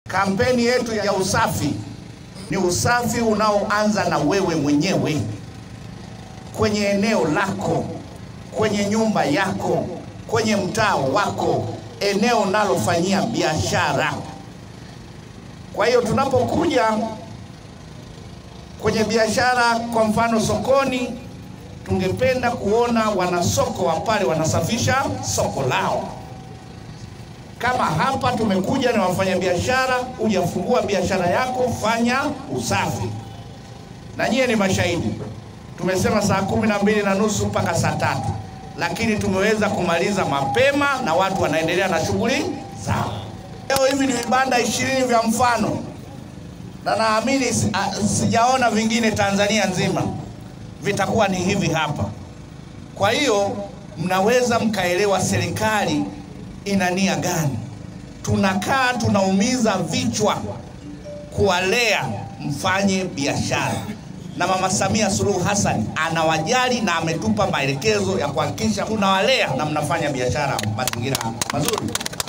Kampeni yetu ya usafi ni usafi unaoanza na wewe mwenyewe kwenye eneo lako, kwenye nyumba yako, kwenye mtaa wako, eneo unalofanyia biashara. Kwa hiyo tunapokuja kwenye biashara, kwa mfano sokoni, tungependa kuona wanasoko wa pale wanasafisha soko lao. Kama hapa tumekuja na wafanyabiashara, hujafungua biashara yako, fanya usafi. Na nyie ni mashahidi, tumesema saa kumi na mbili na nusu mpaka saa tatu, lakini tumeweza kumaliza mapema na watu wanaendelea na shughuli zao. Leo hivi ni vibanda ishirini vya mfano, na naamini si- a- sijaona vingine Tanzania nzima, vitakuwa ni hivi hapa. Kwa hiyo mnaweza mkaelewa serikali ina nia gani. Tunakaa tunaumiza vichwa kuwalea mfanye biashara, na Mama Samia Suluhu Hassan anawajali na ametupa maelekezo ya kuhakikisha tunawalea na mnafanya biashara mazingira mazuri.